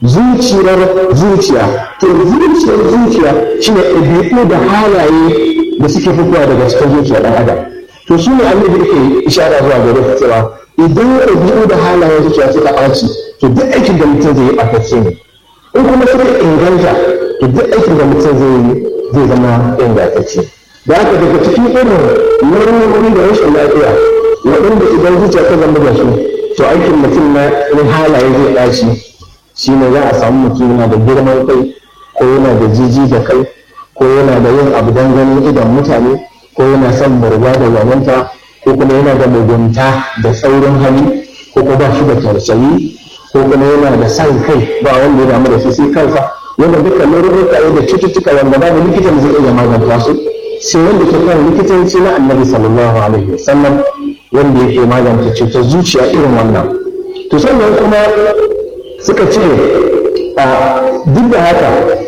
zuciyar zuciya to zuciyar zuciya shine ɗabi'u da halaye da suke fitowa daga cikin zuciyar ɗan adam to su ne annabi yake ishara zuwa gare ka cewa idan ɗabi'u da halayen zuciya suka ɓaci to duk aikin da mutum zai yi ɓatacce ne in kuma suka inganta to duk aikin da mutum zai yi zai zama ingantacce da haka daga cikin irin nau'o'i da rashin lafiya waɗanda idan zuciya ta zama da su to aikin mutum na halaye zai ɓaci shi ne za a samu mutum yana da girman kai ko yana da jiji da kai ko yana da yin abu don ganin idan mutane ko yana son murga da zamanta ko kuma yana da mugunta da saurin hali ko kuma ba shi da tausayi ko kuma yana da san kai ba wanda ya damu da shi sai kansa wanda dukkan lauruka da cututtuka wanda babu likitan zai iya maganta su sai wanda ke kan likitanci na annabi sallallahu alaihi wasallam wanda yake magance cutar zuciya irin wannan to sannan kuma suka ce duk da haka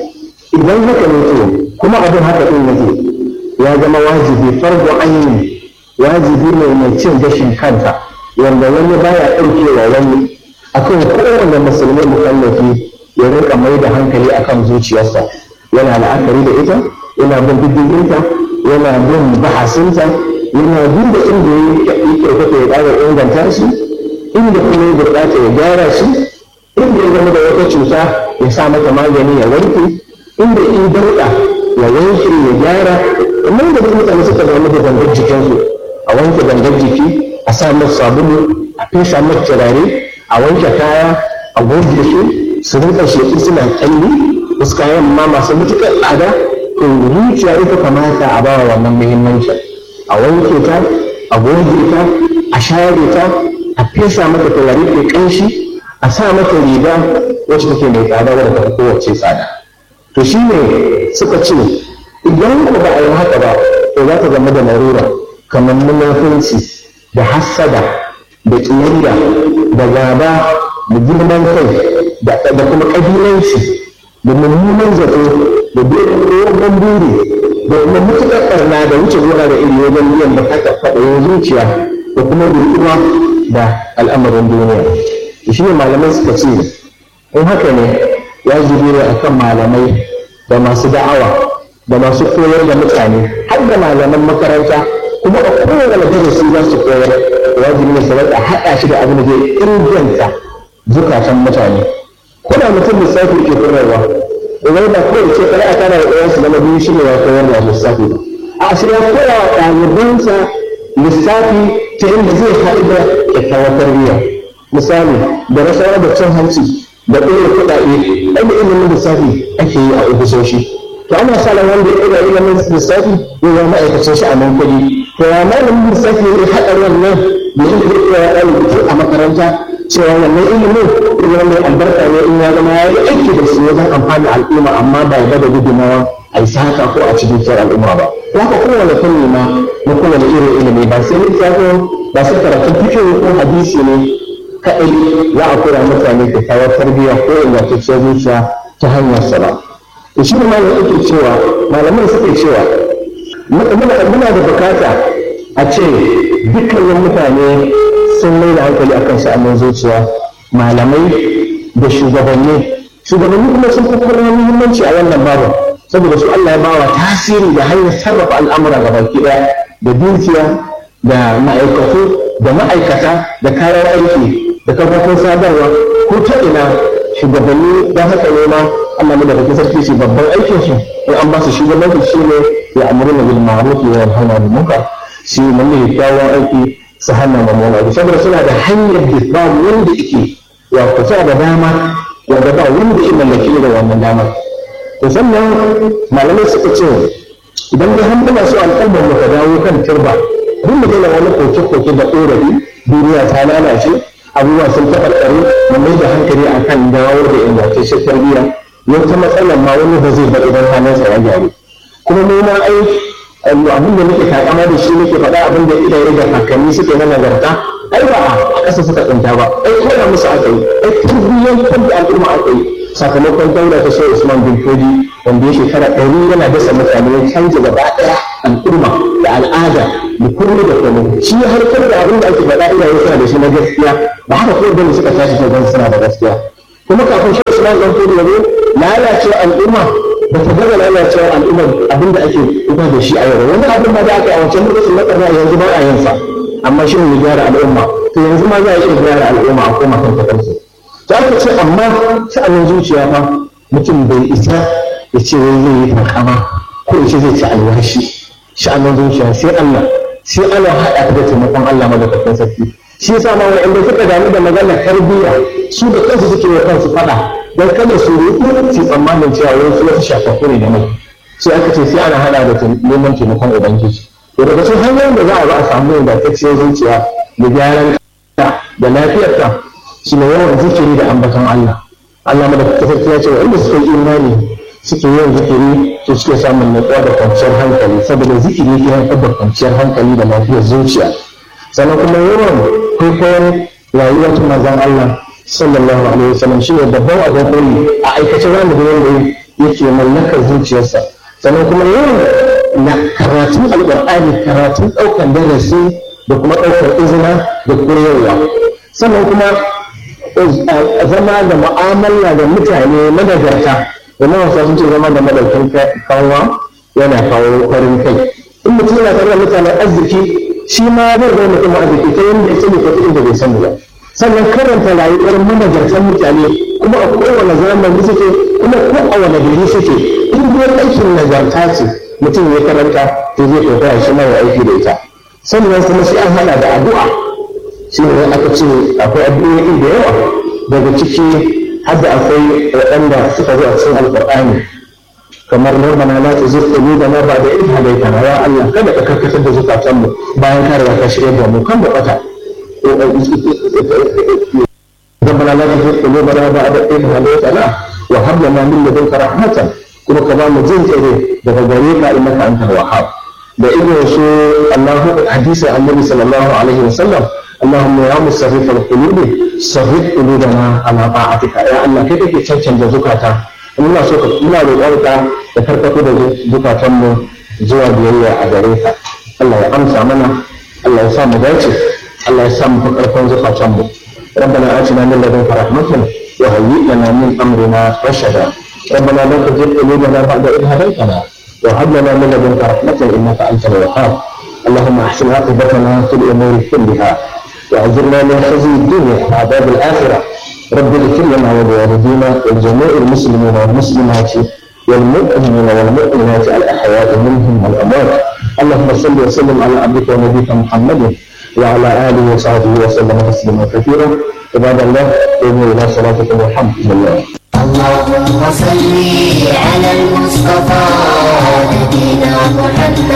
idan haka ne to kuma abin haka din yake ya zama wajibi farko ainihin wajibi ne mai cin gashin kanta wanda wani baya ɗaukewa wani akan kowane musulmi mukallafi ya rinka mai da hankali akan zuciyarsa yana la'akari da ita yana bin diddiginta yana bin bahasinta yana bin da inda ya yi kyauta ya ƙara inganta shi inda kuma ya buƙata ya gyara shi inda ya zama da wata cuta ya sa mata magani ya wanke inda in dauɗa ya wanke ya gyara amma da duk mutane suka zama da gangar jikinsu a wanke gangar jiki a sa masa sabulu a fesa masa turare a wanke kaya a goge su su rinka sheƙi suna kalli wasu kayan ma masu matuƙar tsada to zuciya ita kamata a bawa wannan muhimmanci a wanke ta a goge ta a share ta a fesa mata turare mai ƙanshi a sa mata riga wacce take mai tsada wadda ta kowace tsada to shi ne suka ce idan ku ba a yi haka ba to za ta zama da larura kamar munafunci da hassada da ƙiyayya da gaba da girman kai da kuma ƙabilanci da mummunan zato da dogon buri da kuma mutuƙar ɓarna da wuce gona da iri wajen biyan da haka faɗayin zuciya da kuma ruɗuwa da al'amarin duniya shi ne malamai suka ce in haka ne ya zube ne akan malamai da masu da'awa da masu koyar da mutane har da malaman makaranta kuma a kowane darasi za su koyar wajibi ne su rika haɗa shi da abin da zai inganta zukatan mutane ko da mutum lissafi ke koyarwa idan ba kawai ce kare a tana da ɗayansu zama biyu shi ne ya koyar da lissafi ba a shi ya koya wa ɗalibansa lissafi ta inda zai haɗu da kyakkyawar tarbiyya misali da rasawar da cin hanci da ɗaya kuɗaɗe ɗan ilimin lissafi ake yi a ofisoshi to ana sa ran wanda ya ɗaga ilimin lissafi ya zama ma'aikacin shi a nan kuɗi to ya malamin lissafi ya haɗa wannan da inda zai koya ɗalibi a makaranta cewa wannan ilimin ilimin mai albarka ne in ya zama ya yi aiki da su wajen amfani al'umma amma ba ya da gudunmawa a yi saka ko a cikin kiyar al'umma ba haka kowane fanni ma na kowane irin ilimi ba sai littafin ba sai karatun fikihu ko hadisi ne kaɗai za a koya mutane kyakkyawar tarbiyya ko ingantacciyar zuciya ta hanyar sa ba to shi ne malam yake cewa malaman suke cewa muna da bukata a ce dukkanin mutane sun mai da hankali akan sha'anin zuciya malamai da shugabanni shugabanni kuma sun fi kuma muhimmanci a wannan babu saboda su Allah ya bawa tasiri da hanyar sarrafa al'amura ga baki ɗaya da dukiya da ma'aikatu da ma'aikata da kayan aiki da kafofin sadarwa ko ta ina shugabanni don haka ne ma Allah mu da kake sarki shi babban aikin su in an ba su shugabanci shi ne ya amuru bil ma'ruf wa yanhauna 'anil munkar shi ne mai kyawun aiki su hana mamman abu saboda suna da hanyar da ba wanda yake ya kusa da dama wanda ba wanda ya mallaki da wannan damar to sannan malamai suka ce idan dai har muna so al'ummar mu ka dawo kan turba duk mu daina wani koke-koke da ƙorafi duniya ta lalace abubuwa sun taɓarɓare mu mai da hankali akan dawo da ingantaccen tarbiyya yau ta matsalar ma wani ba zai bar idan hannunsa ya gyaru kuma mu ma ai abin da muke takama da shi muke faɗa abin da iyaye da kakanni suke na nagarta ai ba a ƙasa suka tsinta ba ai koya musu aka yi ai tarbiyyantar da al'umma aka yi sakamakon daula ta sai Usman bin Fodi wanda ya shekara ɗari yana dasa mutane ya canza gaba ɗaya al'umma da al'ada da komai da komai shi ya harkar da abin da ake faɗa iyaye suna da shi na gaskiya ba haka kawai bane suka tashi ta gan suna da gaskiya kuma kafin shi Usman usman dan kudu yazo lalacewa al'umma ba ta gaza lalacewar al'ummar abinda ake kuka da shi a yau wani abin ma da aka yi a wancan lokacin na ƙarna yanzu ba a yin sa amma shi ne gyara al'umma to yanzu ma za a iya gyara al'umma a koma kan tafarki to aka ce amma sha'anin zuciya fa mutum bai isa ya ce wai zai yi takama ko ya ce zai ci alwashi sha'anin zuciya sai Allah sai ana haɗa da taimakon Allah madaukakin sarki shi yasa ma wanda suka damu da maganar tarbiyya su da kansu suke wa kansu faɗa don kada su rufu su tsammanin cewa wai su wasu shafafu ne da mai sai aka ce sai ana haɗa da neman taimakon ubangiji to daga cikin hanyoyin da za a ba a samu ingantacciyar zuciya da gyaran da lafiyarta shi ne yawan zikiri da ambaton Allah Allah madaukakin sarki ya ce wanda suka yi imani suke yin zikiri to suke samun natsuwa da kwanciyar hankali saboda zikiri ke haifar da kwanciyar hankali da lafiyar zuciya sannan kuma yawan kwaikwayon rayuwar ta manzon Allah sallallahu alaihi wasallam shi ne babban abin koyi a aikace za mu ga yadda yake mallakar zuciyarsa sannan kuma yawan na karatun alƙur'ani karatun ɗaukar darasi da kuma ɗaukar izina da koyarwa sannan kuma zama da mu'amala da mutane madagarta domin wasu sun ce zama da madaukin kanwa yana kawo farin kai in mutum yana tare da mutanen arziki shi ma zai zama mutum arziki ta yadda ya sani ko inda bai sani ba sannan karanta rayuwar managartan mutane kuma a kowane zamani suke kuma ko a wani gari suke in dai aikin nagarta ce mutum ya karanta to zai kokara shi ma ya aiki da ita sannan kuma shi an hada da addu'a shi ne aka ce akwai addu'o'i da yawa daga ciki har da akwai waɗanda suka zo a cikin alƙur'ani kamar rabbana la tuzigh qulubana ba'da idh hadaytana ya Allah kada ka karkatar da zukatanmu bayan ka riga ka shirya da mu kan da bata ربنا لا تزغ قلوبنا بعد إذ هديتنا وهب لنا من لدنك رحمة كما كما مجنت إليه بغيرك إنك أنت الوهاب da irin su Allahu hadisi annabi sallallahu alaihi wasallam اللهم يا مصرف القلوب صرف قلوبنا على طاعتك يا الله kai kake cancanta zukata ina so ka ina roƙonka da karkato da zukatanmu zuwa biyayya a gare ka Allah ya amsa mana Allah ya sa mu dace Allah ya sa mu fi karfin zukatanmu ربنا آتنا من لدنك رحمة وهيئ لنا من أمرنا رشدا ربنا لا تزغ قلوبنا بعد إذ هديتنا وهب لنا من لدنك رحمة إنك أنت الوهاب اللهم أحسن عاقبتنا في الأمور كلها وأجرنا من خزي الدنيا وعذاب الآخرة رب اغفر لنا ولوالدينا ولجميع المسلمين والمسلمات والمؤمنين والمؤمنات الأحياء منهم والأموات اللهم صل وسلم على عبدك ونبيك محمد وعلى آله وصحبه وسلم تسليما كثيرا عباد الله قوموا إلى صلاتكم والحمد لله اللهم صل على المصطفى نبينا محمد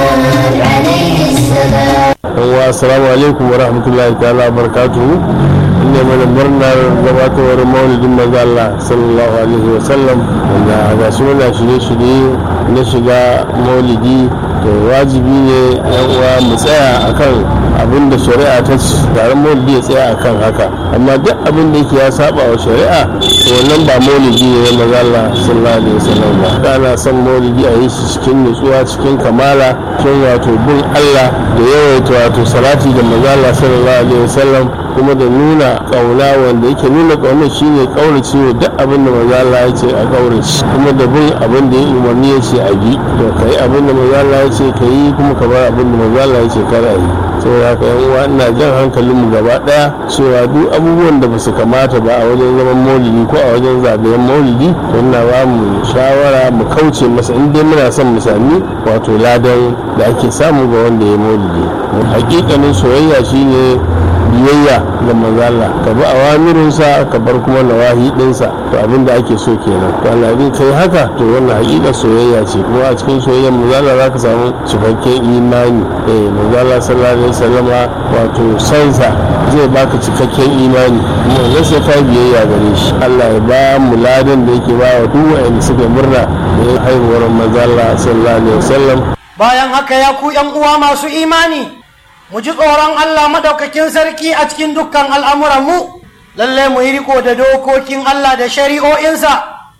عليه السلام wa assalamu alaikum wa rahmatullahi ta'ala wa barakatuhu inda mana murnar gabatowar maulidin manzo Allah sallallahu alaihi wa sallam wanda ga su muna shirye-shirye na shiga maulidi to wajibi ne yan uwa mu tsaya akan abin da shari'a ta ci taron maulidi ya tsaya akan haka amma duk abin da yake ya saba wa shari'a to wannan ba maulidi ne na manzo Allah sallallahu alaihi wa sallam ba kana son maulidi a yi shi cikin nutsuwa cikin kamala cikin wato bin Allah da yawaita wato salati da manzo Allah sallallahu alaihi wasallam kuma da nuna kauna wanda yake nuna kauna shine kaurace wa duk abin da manzo Allah ya ce a kaurace kuma da bin abin da ya umarni ya ce a bi to kai abin da manzo Allah ya ce ka yi kuma ka bar abin da manzo Allah ya ce kar a yi saboda haka yan uwa ina jan hankalinmu gaba daya cewa duk abubuwan da basu kamata ba a wajen zaman maulidi ko a wajen zagayen maulidi to ina ba mu shawara mu kauce masa in dai muna son mu sami wato ladan da ake samu ga wanda ya maulidi hakikanin soyayya shine biyayya ga manzo Allah ka bi awamirinsa ka bar kuma nawahi dinsa to abin da ake so kenan to Allah in kai haka to wannan hakika soyayya ce kuma a cikin soyayyar manzo Allah zaka samu cikakken imani eh manzo Allah sallallahu alaihi wasallama wato sansa zai baka cikakken imani kuma wannan sai ka biyayya gare shi Allah ya ba mu ladan da yake ba wa duk wanda suka murna da haihuwar manzo Allah sallallahu alaihi wasallam bayan haka ya ku ‘yan uwa masu imani mu ji tsoron Allah madaukakin sarki a cikin dukkan al'amuranmu lalle mu yi riko da dokokin Allah da shari'o'insa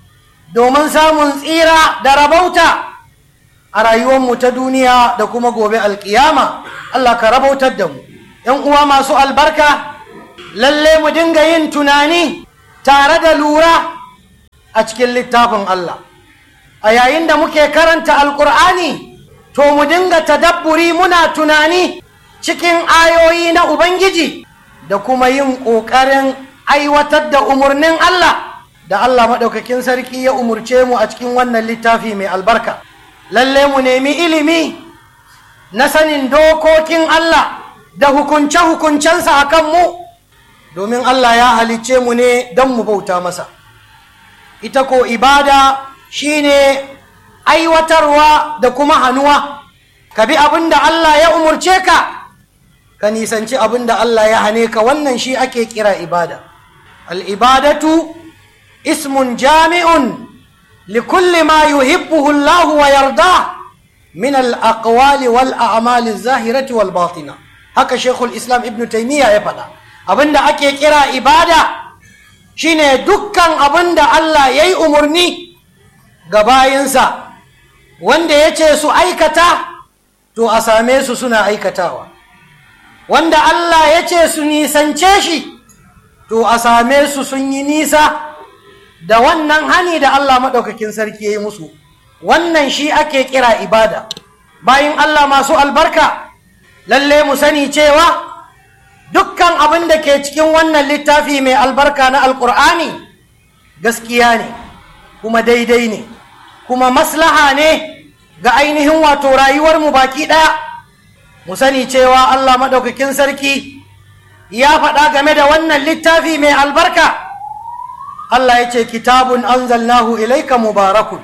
domin samun tsira da rabauta a rayuwarmu ta duniya da kuma gobe alkiyama Allah ka rabautar da mu ‘yan uwa masu albarka lalle mu dinga yin tunani tare da lura a cikin littafin Allah a yayin da muke karanta alkur'ani to mu dinga tadabburi muna tunani cikin ayoyi na ubangiji da kuma yin ƙoƙarin aiwatar da umarnin Allah da Allah maɗaukakin sarki ya umurce mu a cikin wannan littafi mai albarka lalle mu nemi ilimi na sanin dokokin Allah da hukunce-hukuncensa a kanmu domin Allah ya halicce mu ne don mu bauta masa ita ko ibada shine aiwatarwa da kuma hannuwa ka bi abin da Allah ya umurce ka ka nisanci abin da Allah ya hane ka wannan shi ake kira ibada al'ibadatu ismun jami'un likulli ma yuhibbuhu Allah wa yarda min al'aqwali wal a'mali zahirati wal batina haka shekul islam ibn taimiyya ya faɗa abin da ake kira ibada shine dukkan abin da Allah ya yi umarni ga bayinsa wanda ya ce su aikata to a same su suna aikatawa wanda Allah ya ce su nisance shi to a same su sun yi nisa da wannan hani da Allah maɗaukakin sarki ya yi musu wannan shi ake kira ibada bayan Allah masu albarka lalle mu sani cewa dukkan abin da ke cikin wannan littafi mai albarka na alkur'ani gaskiya ne kuma daidai ne kuma maslaha ne ga ainihin wato rayuwarmu baki ɗaya mu sani cewa Allah maɗaukakin sarki ya faɗa game da wannan littafi mai albarka Allah ya ce kitabun anzalnahu ilaika mubarakun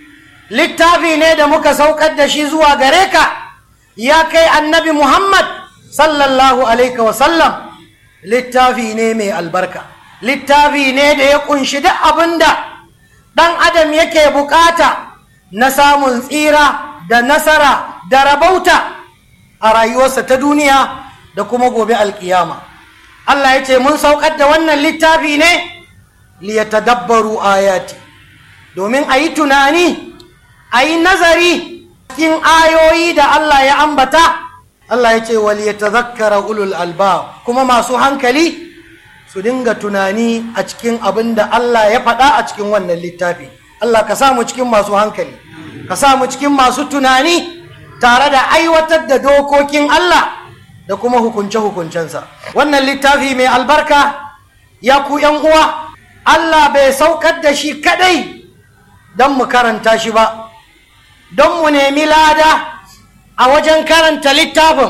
littafi ne da muka saukar da shi zuwa gare ka ya kai annabi Muhammad sallallahu alaihi wasallam littafi ne mai albarka littafi ne da ya kunshi duk abinda ɗan adam yake bukata na samun tsira da nasara da rabauta a rayuwarsa ta duniya da kuma gobe alkiyama Allah ya ce mun saukar da wannan littafi ne liyatadabbaru ayati domin a yi tunani a yi nazari cikin ayoyi da Allah ya ambata Allah ya ce wal yatazakkara ulul alba kuma masu hankali su dinga tunani a cikin abin da Allah ya faɗa a cikin wannan littafi Allah ka samu cikin masu hankali ka samu cikin masu tunani tare da aiwatar da dokokin Allah da kuma hukunce-hukuncensa wannan littafi mai albarka ya ku yan uwa Allah bai saukar da shi kadai don mu karanta shi ba don mu nemi lada a wajen karanta littafin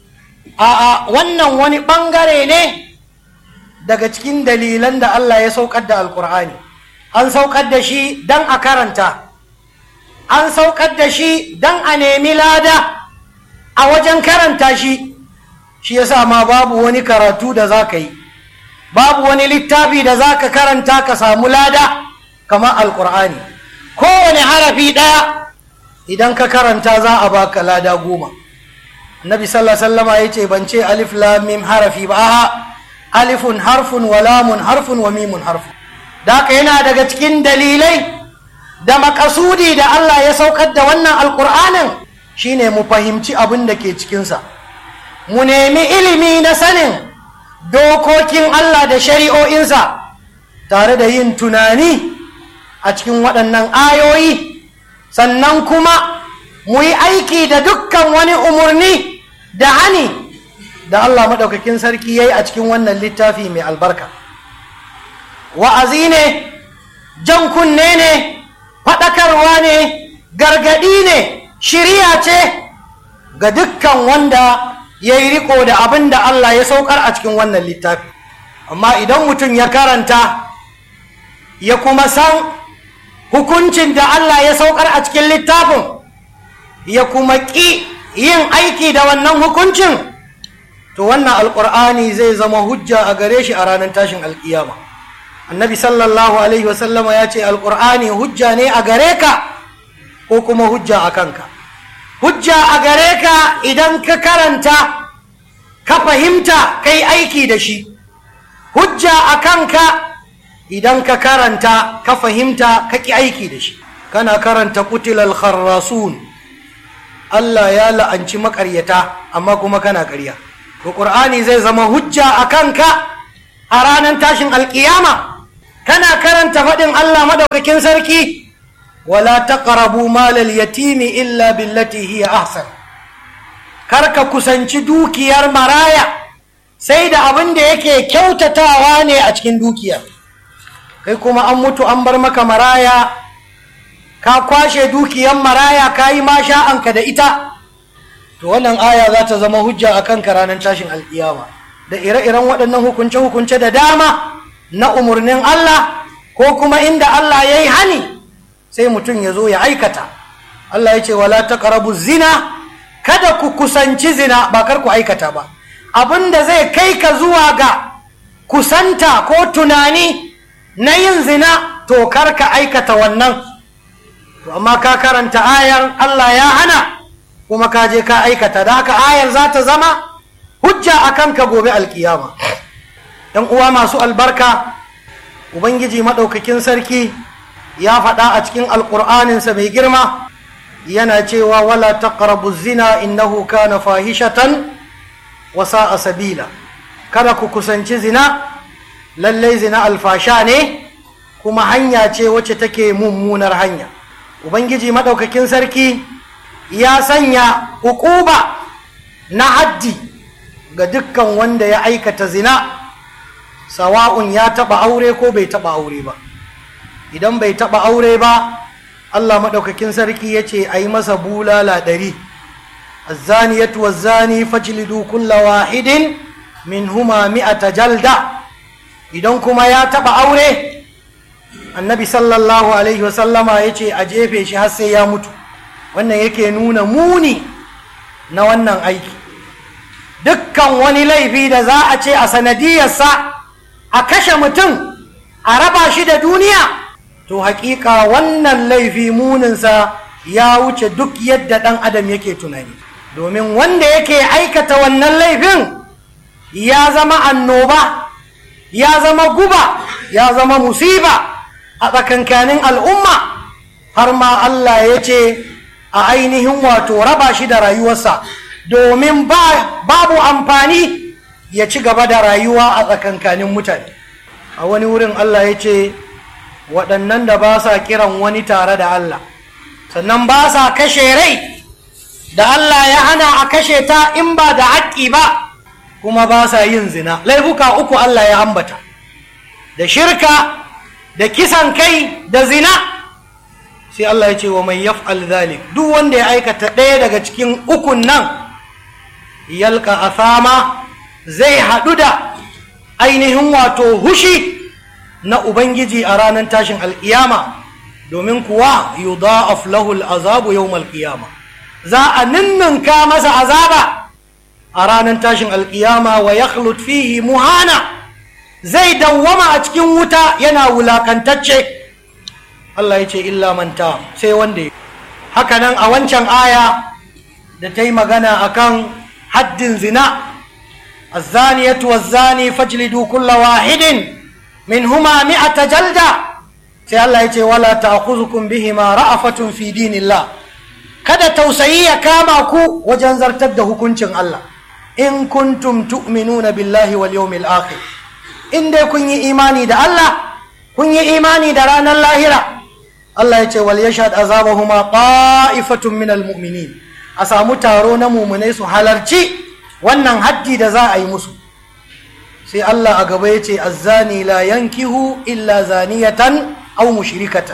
a wannan wani ɓangare ne daga cikin dalilan da Allah ya saukar da alkur'ani an saukar da shi don a karanta an saukar da shi don a nemi lada a wajen karanta shi shi yasa ma babu wani karatu da za ka yi babu wani littafi da za ka karanta ka samu lada kamar alkur'ani kowane harafi ɗaya idan ka karanta za a baka lada goma nabi sallallahu sallama ya ce ban ce alif lamim harafi ba aha alifun harfun wa lamun harfun wa mimun harfun da haka yana daga cikin dalilai da makasudi da Allah ya saukar da wannan alkur'anin shine mu fahimci abin da ke cikinsa mu nemi ilimi na sanin dokokin Allah da shari'o'insa tare da yin tunani a cikin waɗannan ayoyi sannan kuma mu yi aiki da dukkan wani umarni da hani da Allah maɗaukakin sarki ya yi a cikin wannan littafi mai albarka wa'azi ne jan kunne ne faɗakarwa ne gargaɗi ne shirya ce ga dukkan wanda ya yi riko da abin da Allah ya saukar a cikin wannan littafi amma idan mutum ya karanta ya kuma san hukuncin da Allah ya saukar a cikin littafin ya kuma ƙi yin aiki da wannan hukuncin to wannan alƙur'ani zai zama hujja a gare shi a ranar tashin alƙiyama annabi sallallahu alaihi wasallama ya ce alƙur'ani hujja ne a gare ka ko kuma hujja a kanka hujja a gare ka idan ka karanta ka fahimta kai aiki da shi hujja a kanka idan ka karanta ka fahimta ka ƙi aiki da shi kana karanta kutilal kharrasun Allah ya la'anci maƙaryata amma kuma kana ƙarya to ƙur'ani zai zama hujja a kanka a ranar tashin alƙiyama kana karanta faɗin Allah madaukakin sarki wala taqrabu malal yatimi illa billati hiya ahsan kar ka kusanci dukiyar maraya sai da abin da yake kyautatawa ne a cikin dukiyar kai kuma an mutu an bar maka maraya ka kwashe dukiyar maraya ka yi masha'anka da ita to wannan aya za ta zama hujja a kanka ranar tashin alkiyama da ire-iren waɗannan hukunce-hukunce da dama na umarnin Allah ko kuma inda Allah ya yi hani sai mutum ya zo ya aikata Allah ya ce wala taqrabu zina kada ku kusanci zina ba kar ku aikata ba abinda zai kai ka zuwa ga kusanta ko tunani na yin zina to kar ka aikata wannan to amma ka karanta ayar Allah ya hana kuma ka je ka aikata da haka ayar za ta zama hujja a kanka gobe alkiyama ‘yan uwa masu albarka ubangiji maɗaukakin sarki ya faɗa a cikin alƙur'aninsa mai girma yana cewa wala taqrabu zina innahu kana fahishatan wa sa'a sabila kada ku kusanci zina lallai zina alfasha ne kuma hanya ce wacce take mummunar hanya ubangiji maɗaukakin sarki ya sanya hukuba na haddi ga dukkan wanda ya aikata zina sawa'un ya taɓa aure ko bai taɓa aure ba idan bai taɓa aure ba allah maɗaukakin sarki ya ce a yi masa bulala ɗari azzaniyatu wazzani fajlidu kulla wahidin min huma mi'ata jalda idan kuma ya taɓa aure annabi sallallahu alaihi wasallama ya ce a jefe shi har sai ya mutu wannan yake nuna muni na wannan aiki dukkan wani laifi da za a ce a sanadiyarsa a kashe mutum a raba shi da duniya to hakika wannan laifi muninsa ya wuce duk yadda ɗan adam yake tunani domin wanda yake aikata wannan laifin ya zama annoba ya zama guba ya zama musiba a tsakankanin al'umma har ma Allah ya ce a ainihin wato raba shi da rayuwarsa domin babu amfani ya ci gaba da rayuwa a tsakankanin mutane a wani wurin Allah ya ce waɗannan da ba sa kiran wani tare da Allah sannan ba sa kashe rai da Allah ya hana a kashe ta in ba da haƙƙi ba kuma ba sa yin zina laifuka uku Allah ya ambata da shirka da kisan kai da zina sai Allah ya ce wa mai yaf'al zalik duk wanda ya aikata ɗaya daga cikin ukun nan yalka asama zai haɗu da ainihin wato hushi na ubangiji a ranar tashin alƙiyama domin kuwa yudha'af lahu al'azabu yawmal qiyama za a ninninka masa azaba a ranar tashin alƙiyama wa yakhlut fihi muhana zai dawwama a cikin wuta yana wulakantacce Allah ya ce illa manta sai wanda ya haka nan a wancan aya da ta yi magana akan haddin zina الزانية والزاني فاجلدوا كل واحد منهما مئة جلدة sai Allah ya ce wala ta'khuzukum bihima ra'afatun fi dinillah kada tausayi ya kama ku wajen zartar da hukuncin Allah in kuntum tu'minuna billahi wal yawmil akhir in dai kun yi imani da Allah kun yi imani da ranar lahira Allah ya ce wal yashhad azabahuma qa'ifatun minal mu'minin a samu taro na mumunai su halarci wannan haddi da za a yi musu sai Allah a gaba ya ce azzani la yankihu illa zaniyatan aw mushrikatan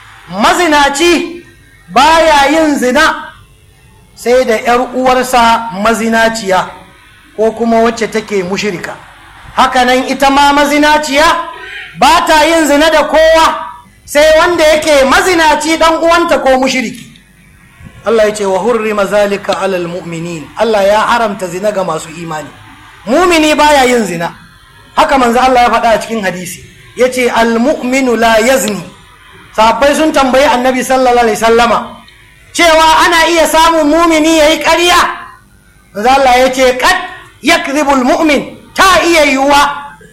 mazinaci baya yin zina sai da ‘yar uwarsa mazinaciya ko kuma wacce take mushrika hakanan ita ma mazinaciya ba ta yin zina da kowa sai wanda yake mazinaci dan uwanta ko mushriki Allah ya ce wa hurrima zalika alal mu'minin Allah ya haramta zina ga masu imani mumini baya yin zina haka manzo Allah ya faɗa a cikin hadisi yace al mu'minu la yazni sahabbai sun tambayi annabi sallallahu alaihi sallama cewa ana iya samun mumini yayi ƙarya manzo Allah yace qad yakdhibu al mu'min ta iya yiwuwa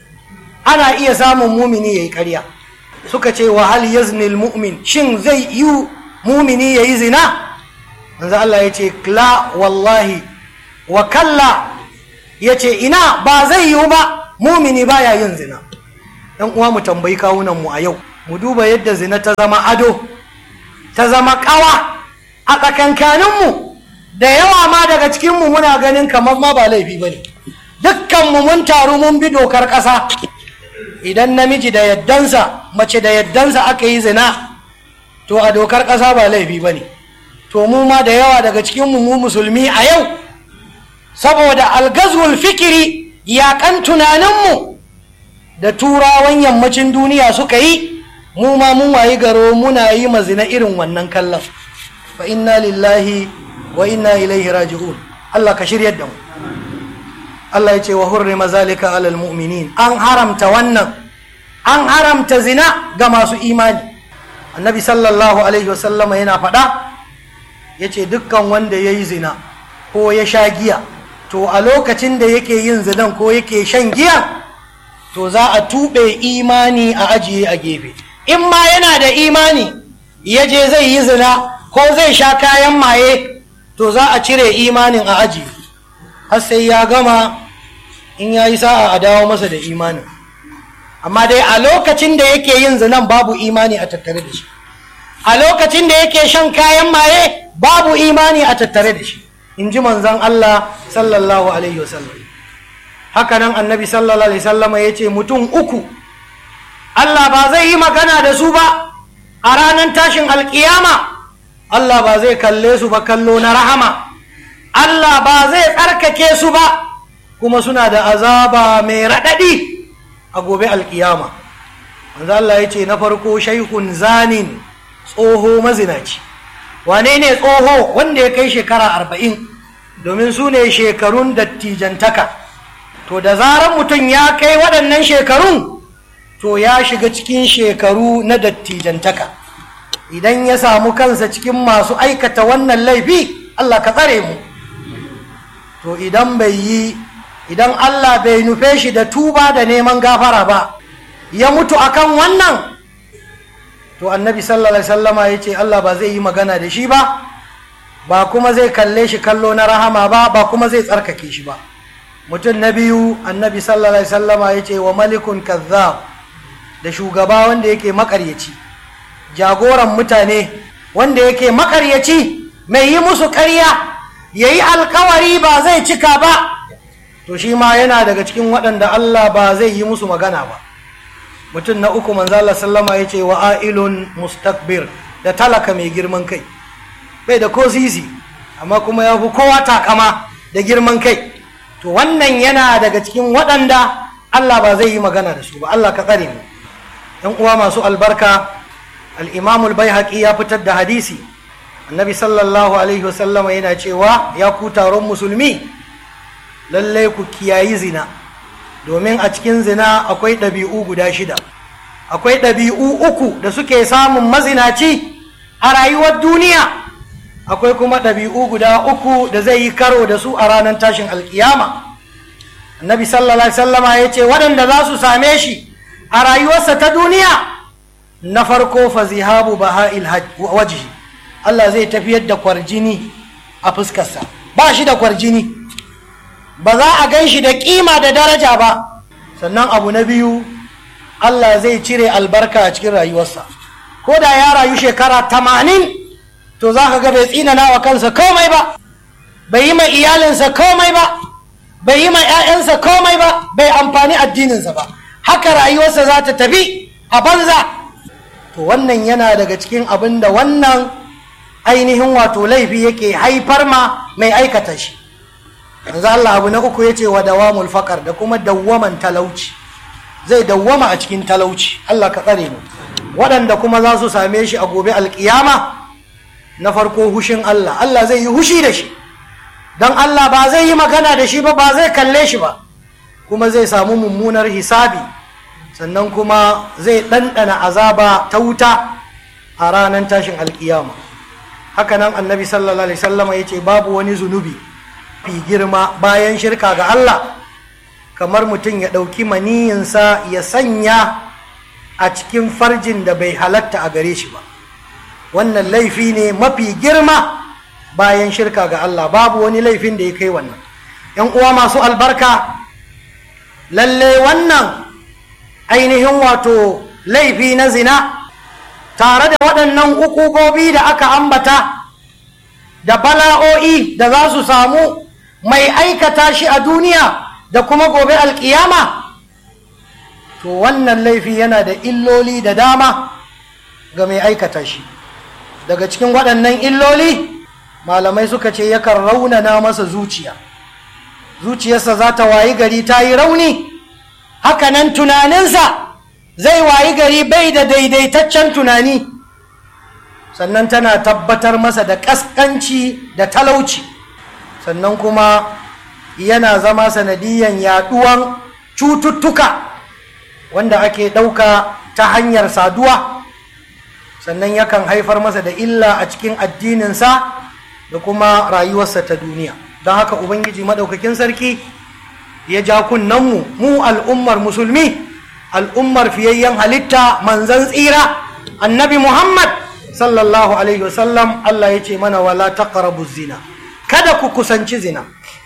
ana iya samun mumini yayi ƙarya suka ce wa hal yazni al mu'min shin zai yi mumini yayi zina manzo Allah ya ce la wallahi wa kalla ya ce ina ba zai yiwu ba mumini baya yin zina yan uwa mu tambayi kawunan mu a yau mu duba yadda zina ta zama ado ta zama kawa a tsakankanin mu da yawa ma daga cikin mu muna ganin kamar ma ba laifi bane dukkan mu mun taru mun bi dokar ƙasa idan namiji da yaddansa mace da yaddansa aka yi zina to a dokar ƙasa ba laifi bane to mu ma da yawa daga cikin mu mu musulmi a yau saboda algazwul fikiri yaƙan tunaninmu da turawan yammacin duniya suka yi mu ma mun wayi garo muna yi mazina irin wannan kallon fa inna lillahi wa inna ilaihi raji'un Allah ka shiryar da mu Allah ya ce wa hurrima zalika alal mu'minin an haramta wannan an haramta zina ga masu imani annabi sallallahu alaihi wasallama yana faɗa ya ce dukkan wanda ya yi zina ko ya sha giya to a lokacin da yake yin zinan ko yake shan giya to za a tuɓe imani a ajiye a gefe in ma yana da imani ya je zai yi zina ko zai sha kayan maye to za a cire imanin a ajiye har sai ya gama in ya yi sa'a a dawo masa da imanin amma dai a lokacin da yake yin zinan babu imani a tattare da shi a lokacin da yake shan kayan maye babu imani a tattare da shi in ji manzan Allah sallallahu alaihi wasallam haka nan annabi sallallahu alaihi wasallam ya ce mutum uku Allah ba zai yi magana da su ba a ranar tashin alkiyama Allah ba zai kalle su ba kallo na rahama Allah ba zai tsarkake su ba kuma suna da azaba mai raɗaɗi a gobe alkiyama manzo Allah ya ce na farko shaikun zanin tsoho mazinaci wane ne tsoho wanda ya kai shekara arba'in domin su ne shekarun dattijantaka to da zarar mutum ya kai waɗannan shekarun to ya shiga cikin shekaru na dattijantaka idan ya samu kansa cikin masu aikata wannan laifi Allah ka tsare mu to idan bai yi idan Allah bai nufe shi da tuba da neman gafara ba ya mutu akan wannan to annabi sallallahu alaihi wasallama ya ce Allah ba zai yi magana da shi ba ba kuma zai kalle shi kallo na rahama ba ba kuma zai tsarkake shi ba mutum na biyu annabi sallallahu alaihi wasallama ya ce wa malikun kazzab da shugaba wanda yake makaryaci jagoran mutane wanda yake makaryaci mai yi musu karya ya yi alkawari ba zai cika ba to shi ma yana daga cikin waɗanda Allah ba zai yi musu magana ba mutum na uku manzala sallama ya ce wa ailun mustakbir da talaka mai girman kai bai da ko sisi amma kuma ya fi kowa takama da girman kai to wannan yana daga cikin waɗanda Allah ba zai yi magana da su ba Allah ka tsare mu ‘yan uwa masu albarka al'imamul bai ya fitar da hadisi annabi sallallahu alaihi wasallama yana cewa ya ku taron musulmi lallai ku kiyayi zina domin a cikin zina akwai ɗabi'u guda shida akwai ɗabi'u uku da suke samun mazinaci a rayuwar duniya akwai kuma ɗabi'u guda uku da zai yi karo da su a ranar tashin alkiyama annabi sallallahu alaihi wasallama ya ce waɗanda za su same shi a rayuwarsa ta duniya na farko fa zihabu baha'il wajhi Allah zai tafiyar da kwarjini a fuskarsa ba shi da kwarjini ba za a gan shi da kima da daraja ba sannan abu na biyu Allah zai cire albarka a cikin rayuwarsa ko da ya rayu shekara tamanin to za ka ga bai tsinana wa kansa komai ba bai yi mai iyalinsa komai ba bai yi mai 'ya'yansa komai ba bai amfani addininsa ba haka rayuwarsa za ta tafi a banza to wannan yana daga cikin abin da wannan ainihin wato laifi yake haifar ma mai aikata shi yanzu Allah abu na uku ya ce wa dawamul faƙar da kuma dawwaman talauci zai dawwama a cikin talauci Allah ka tsare mu waɗanda kuma za su same shi a gobe alƙiyama na farko hushin Allah Allah zai yi hushi da shi don Allah ba zai yi magana da shi ba ba zai kalle shi ba kuma zai samu mummunar hisabi sannan kuma zai ɗanɗana azaba ta wuta a ranar tashin alƙiyama hakanan annabi sallallahu alaihi sallama ya ce babu wani zunubi fi girma bayan shirka ga Allah kamar mutum ya ɗauki maniyinsa ya sanya a cikin farjin da bai halatta a gare shi ba wannan laifi ne mafi girma bayan shirka ga Allah babu wani laifin da ya kai wannan ‘yan uwa masu albarka lalle wannan ainihin wato laifi na zina tare da waɗannan ukubobi da aka ambata da bala'o'i da za su samu mai aikata shi a duniya da kuma gobe alkiyama to wannan laifi yana da illoli da dama ga mai aikata shi daga cikin waɗannan illoli malamai suka ce yakan raunana masa zuciya zuciyarsa za ta wayi gari ta yi rauni hakanan tunaninsa zai wayi gari bai da daidaitaccen tunani sannan tana tabbatar masa da ƙasƙanci da talauci sannan kuma yana zama sanadiyan yaɗuwan cututtuka wanda ake ɗauka ta hanyar saduwa sannan yakan haifar masa da illa a cikin addininsa da kuma rayuwarsa ta duniya don haka ubangiji maɗaukakin sarki ya ja kunnenmu mu al'ummar musulmi al'ummar fiyayyen halitta manzan tsira annabi muhammad sallallahu alaihi wasallam allah ya ce mana wala taqrabu zina kada ku kusanci zina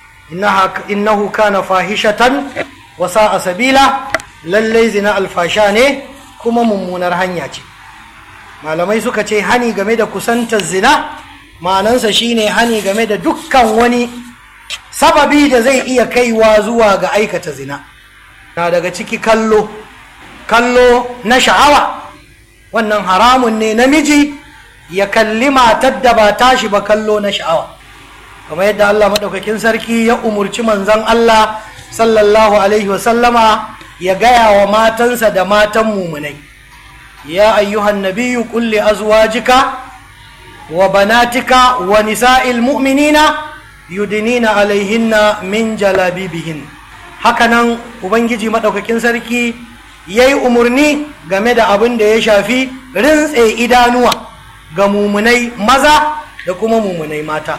innahu kana fahishatan wa sa'a sabila lallai zina alfasha ne kuma mummunar hanya ce malamai suka ce hani game da kusantar zina ma'anansa shine hani game da dukkan wani sababi da zai iya kaiwa zuwa ga aikata zina na daga ciki kallo kallo na sha'awa wannan haramun ne namiji ya kalli matar da ba tashi ba kallo na sha'awa kamar yadda Allah maɗaukakin sarki ya umurci manzon Allah sallallahu alaihi wasallama ya gaya wa matansa da matan mumunai ya ayyuhan nabiyyu kulli azwajika wa banatika wa nisa'il mu'minina yudinina alaihinna min jalabibihin hakanan ubangiji maɗaukakin sarki ya yi umarni game da abin da ya shafi rintse idanuwa ga mumunai maza da kuma mumunai mata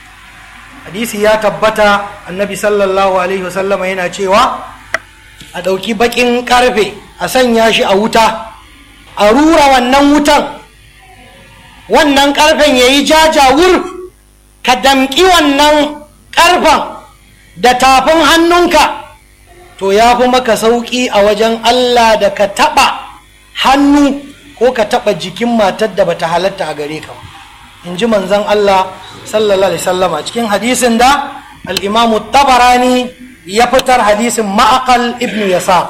hadisi ya tabbata annabi sallallahu alaihi wasallama yana cewa a ɗauki baƙin ƙarfe a sanya shi a wuta a rura wannan wutan wannan ƙarfen ya yi jajawur ka damƙi wannan ƙarfen da tafin hannunka to ya fi maka sauƙi a wajen Allah da ka taɓa hannu ko ka taɓa jikin matar da bata halatta a gare ka in ji manzon Allah sallallahu alaihi sallama cikin hadisin da al'imamu tabarani ya fitar hadisin ma'aƙal ibn yasa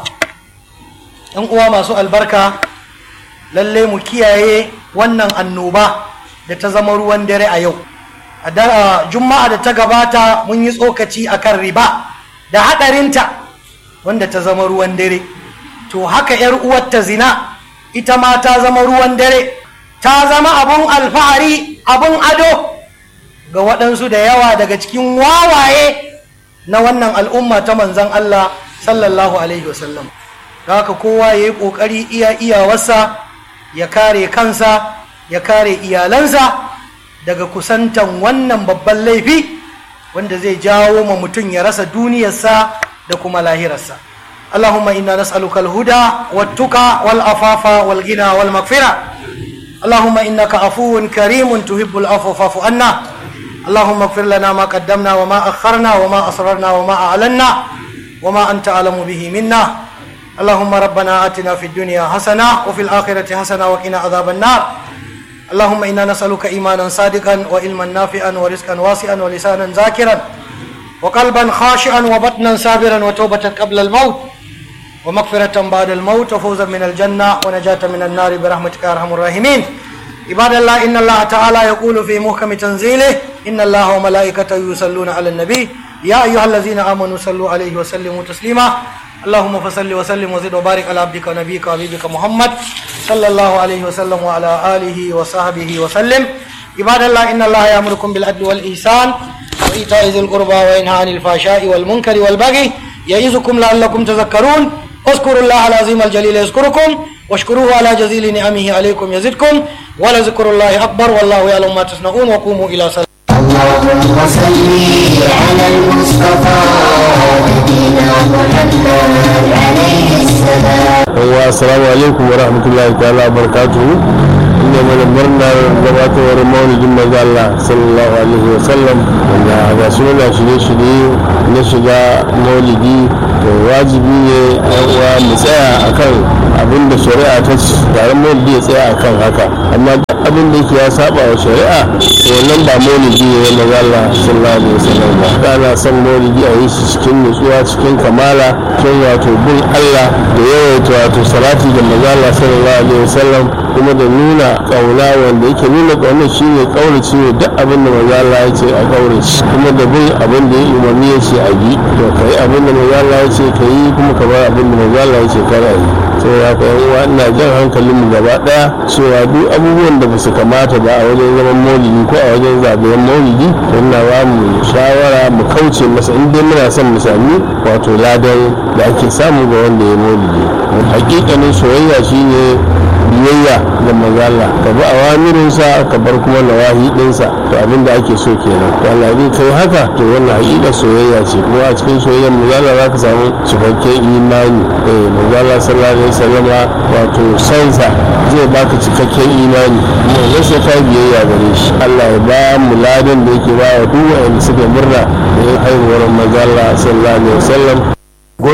ɗan uwa masu albarka lalle mu kiyaye wannan annoba da ta zama ruwan dare a yau a juma'a da ta gabata mun yi tsokaci akan riba da haɗarinta wanda ta zama ruwan dare to haka yar uwarta zina ita ma ta zama ruwan dare ta zama abun alfahari abun ado ga waɗansu da yawa daga cikin wawaye na wannan al'umma ta manzan Allah sallallahu alaihi wasallam haka kowa ya yi ƙoƙari iya iyawarsa ya kare kansa ya kare iyalansa daga kusantan wannan babban laifi wanda zai jawo ma mutum ya rasa duniyarsa da kuma lahirarsa Allahumma inna nas'aluka al-huda wat-tuqa wal-afafa wal-ghina wal-maghfira Allahumma innaka afuwun karimun tuhibbul afwa fa'fu anna Allahumma ighfir lana ma qaddamna wa ma akharna wa ma asrarna wa ma a'lanna wa ma anta a'lamu bihi minna Allahumma rabbana atina fid dunya hasana wa fil akhirati hasana wa qina adhaban nar اللهم إنا نسألك إيمانا صادقا وعلما نافعا ورزقا واسعا ولسانا ذاكرا وقلبا خاشعا وبطنا صابرا وتوبة قبل الموت ومغفرة بعد الموت وفوزا من الجنة ونجاة من النار برحمتك يا أرحم الراحمين عباد الله إن الله تعالى يقول في محكم تنزيله إن الله وملائكته يصلون على النبي يا أيها الذين آمنوا صلوا عليه وسلموا تسليما اللهم فصل وسلم وزد وبارك على عبدك ونبيك وحبيبك محمد صلى الله عليه وسلم وعلى آله وصحبه وسلم عباد الله إن الله يأمركم بالعدل والإحسان وإيتاء ذي القربى وينهى عن الفحشاء والمنكر والبغي يعظكم لعلكم تذكرون اذكروا الله العظيم الجليل يذكركم واشكروه على جزيل نعمه عليكم يزدكم ولذكر الله أكبر والله يعلم ما تصنعون وقوموا إلى صلاة اللهم صل على المصطفى نبينا محمد عليه السلام wa assalamu alaikum wa rahmatullahi ta'ala wa barakatuhu inda mana murnar gabatowar maulidin manzo Allah sallallahu alaihi wa sallam wanda ga suna shirye-shirye na shiga maulidi to wajibi ne yan uwa mu tsaya akan abin da shari'a ta taron maulidi ya tsaya akan haka amma abin da yake ya saba wa shari'a to wannan ba maulidi ne na manzo Allah sallallahu alaihi wa sallam ba kana son maulidi a yi shi cikin nutsuwa cikin kamala cikin wato bin Allah da yawaita wato salati da manzo Allah sallallahu alaihi wa sallam kuma da nuna kauna wanda yake nuna kauna shine kaurace ne duk abin da manzo Allah ya ce a kaurace kuma da bin abin da ya umarni ya ce a bi to kai abin da manzo Allah ya ce ka yi kuma ka bar abin da manzo Allah ya ce kar a yi saboda haka yan uwa ina jan hankalin mu gaba daya cewa duk abubuwan da ba su kamata ba a wajen zaman maulidi ko a wajen zagayen maulidi to ina ba mu shawara mu kauce masa in dai muna son mu sami wato ladan da ake samu ga wanda ya maulidi hakikanin soyayya shine biyayya ga mazala ka bi awamirinsa ka bar kuma nawahi dinsa to abin da ake so kenan to Allah zai kai haka to wannan hakika soyayya ce kuma a cikin soyayyar mazala za ka samu cikakken imani eh mazala sallallahu alaihi wasallama wato sansa zai baka cikakken imani kuma zai sai ka biyayya gare shi Allah ya ba mu ladan da yake ba wa duk wanda suka murna da haihuwar mazala sallallahu alaihi wasallam